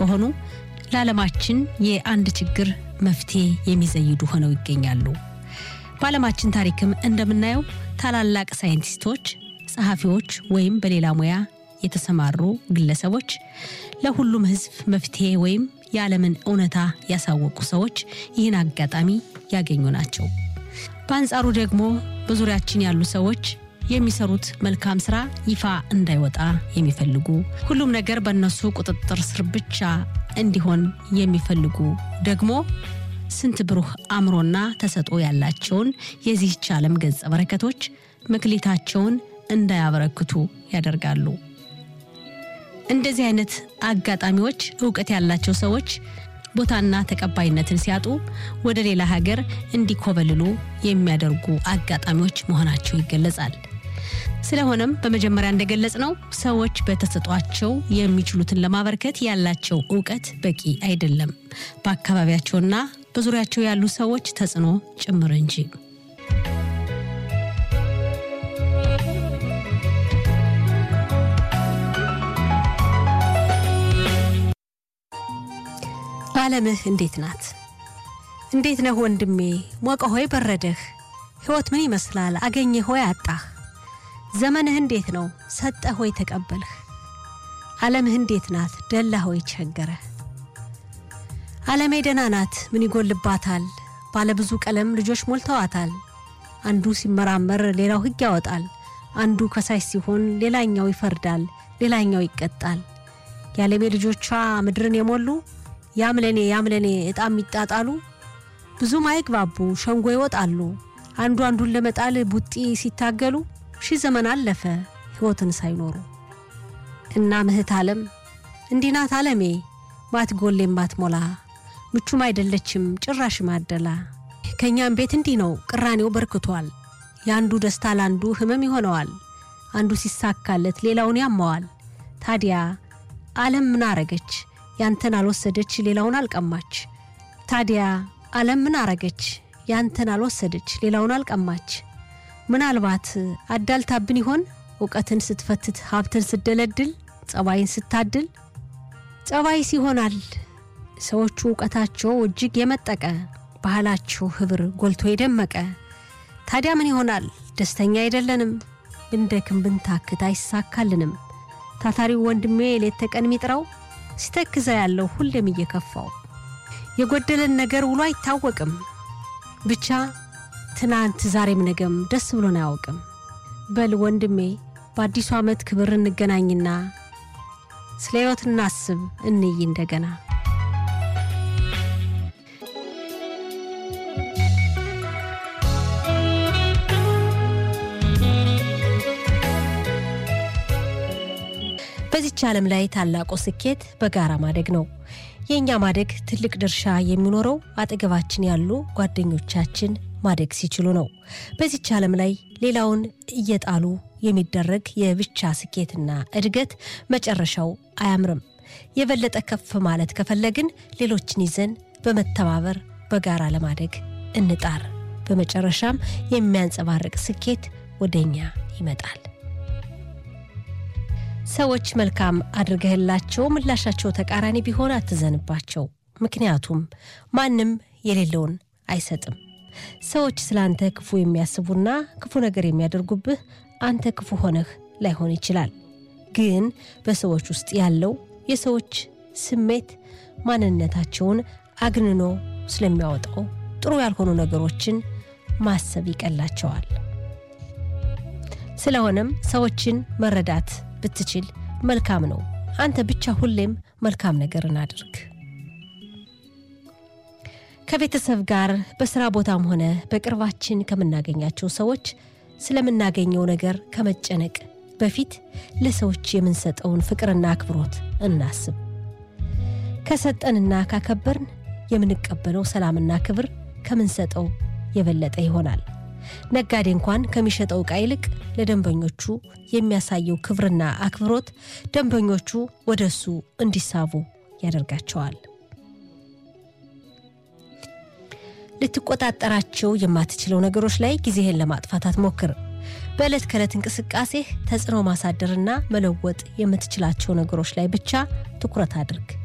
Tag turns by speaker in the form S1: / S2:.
S1: ከሆኑ ለዓለማችን የአንድ ችግር መፍትሄ የሚዘይዱ ሆነው ይገኛሉ። በዓለማችን ታሪክም እንደምናየው ታላላቅ ሳይንቲስቶች፣ ጸሐፊዎች ወይም በሌላ ሙያ የተሰማሩ ግለሰቦች ለሁሉም ሕዝብ መፍትሄ ወይም የዓለምን እውነታ ያሳወቁ ሰዎች ይህን አጋጣሚ ያገኙ ናቸው። በአንጻሩ ደግሞ በዙሪያችን ያሉ ሰዎች የሚሰሩት መልካም ስራ ይፋ እንዳይወጣ የሚፈልጉ ሁሉም ነገር በእነሱ ቁጥጥር ስር ብቻ እንዲሆን የሚፈልጉ ደግሞ ስንት ብሩህ አእምሮና ተሰጥኦ ያላቸውን የዚህች ዓለም ገጸ በረከቶች መክሊታቸውን እንዳያበረክቱ ያደርጋሉ። እንደዚህ አይነት አጋጣሚዎች እውቀት ያላቸው ሰዎች ቦታና ተቀባይነትን ሲያጡ ወደ ሌላ ሀገር እንዲኮበልሉ የሚያደርጉ አጋጣሚዎች መሆናቸው ይገለጻል። ስለሆነም በመጀመሪያ እንደገለጽ ነው ሰዎች በተሰጧቸው የሚችሉትን ለማበርከት ያላቸው እውቀት በቂ አይደለም፣ በአካባቢያቸውና በዙሪያቸው ያሉ ሰዎች ተጽዕኖ ጭምር እንጂ። ዓለምህ እንዴት ናት? እንዴት ነህ ወንድሜ? ሞቀ ሆይ በረደህ? ሕይወት ምን ይመስላል? አገኘህ ሆይ አጣህ? ዘመንህ እንዴት ነው? ሰጠህ ሆይ ተቀበልህ? ዓለምህ እንዴት ናት? ደላ ሆይ ቸገረህ? ዓለሜ ደህና ናት፣ ምን ይጎልባታል? ባለብዙ ቀለም ልጆች ሞልተዋታል። አንዱ ሲመራመር ሌላው ሕግ ያወጣል። አንዱ ከሳሽ ሲሆን ሌላኛው ይፈርዳል፣ ሌላኛው ይቀጣል። የዓለሜ ልጆቿ ምድርን የሞሉ ያምለኔ ያምለኔ ዕጣም ይጣጣሉ። ብዙም አይግባቡ ሸንጎ ይወጣሉ። አንዱ አንዱን ለመጣል ቡጢ ሲታገሉ ሺህ ዘመን አለፈ ሕይወትን ሳይኖሩ። እና ምህት ዓለም እንዲህ ናት ዓለሜ ማትጎሌም ማትሞላ ምቹም አይደለችም ጭራሽ ማደላ። ከእኛም ቤት እንዲህ ነው ቅራኔው በርክቷል። የአንዱ ደስታ ለአንዱ ህመም ይሆነዋል። አንዱ ሲሳካለት ሌላውን ያማዋል። ታዲያ ዓለም ምን አረገች? ያንተን አልወሰደች ሌላውን አልቀማች። ታዲያ ዓለም ምን አረገች? ያንተን አልወሰደች ሌላውን አልቀማች። ምናልባት አዳልታብን ይሆን እውቀትን ስትፈትት ሀብትን ስትደለድል ጸባይን ስታድል ጸባይስ ይሆናል ሰዎቹ እውቀታቸው እጅግ የመጠቀ ባህላቸው ህብር ጎልቶ የደመቀ ታዲያ ምን ይሆናል ደስተኛ አይደለንም ብንደክም ብንታክት አይሳካልንም ታታሪው ወንድሜ ሌት ተቀን ሚጥረው ሲተክዘ ያለው ሁሌም እየከፋው የጎደለን ነገር ውሎ አይታወቅም ብቻ ትናንት ዛሬም ነገም ደስ ብሎን አያውቅም በል ወንድሜ በአዲሱ ዓመት ክብር እንገናኝና ስለ ሕይወት እናስብ እንይ እንደገና በዚች ዓለም ላይ ታላቁ ስኬት በጋራ ማደግ ነው። የእኛ ማደግ ትልቅ ድርሻ የሚኖረው አጠገባችን ያሉ ጓደኞቻችን ማደግ ሲችሉ ነው። በዚች ዓለም ላይ ሌላውን እየጣሉ የሚደረግ የብቻ ስኬትና እድገት መጨረሻው አያምርም። የበለጠ ከፍ ማለት ከፈለግን ሌሎችን ይዘን በመተባበር በጋራ ለማደግ እንጣር። በመጨረሻም የሚያንጸባርቅ ስኬት ወደ እኛ ይመጣል። ሰዎች መልካም አድርገህላቸው ምላሻቸው ተቃራኒ ቢሆን አትዘንባቸው። ምክንያቱም ማንም የሌለውን አይሰጥም። ሰዎች ስለ አንተ ክፉ የሚያስቡና ክፉ ነገር የሚያደርጉብህ አንተ ክፉ ሆነህ ላይሆን ይችላል። ግን በሰዎች ውስጥ ያለው የሰዎች ስሜት ማንነታቸውን አግንኖ ስለሚያወጣው ጥሩ ያልሆኑ ነገሮችን ማሰብ ይቀላቸዋል። ስለሆነም ሰዎችን መረዳት ብትችል መልካም ነው። አንተ ብቻ ሁሌም መልካም ነገርን አድርግ። ከቤተሰብ ጋር በስራ ቦታም ሆነ በቅርባችን ከምናገኛቸው ሰዎች ስለምናገኘው ነገር ከመጨነቅ በፊት ለሰዎች የምንሰጠውን ፍቅርና አክብሮት እናስብ። ከሰጠንና ካከበርን የምንቀበለው ሰላምና ክብር ከምንሰጠው የበለጠ ይሆናል። ነጋዴ እንኳን ከሚሸጠው ዕቃ ይልቅ ለደንበኞቹ የሚያሳየው ክብርና አክብሮት ደንበኞቹ ወደ እሱ እንዲሳቡ ያደርጋቸዋል። ልትቆጣጠራቸው የማትችለው ነገሮች ላይ ጊዜህን ለማጥፋት አትሞክር። በዕለት ከዕለት እንቅስቃሴህ ተጽዕኖ ማሳደርና መለወጥ የምትችላቸው ነገሮች ላይ ብቻ ትኩረት አድርግ።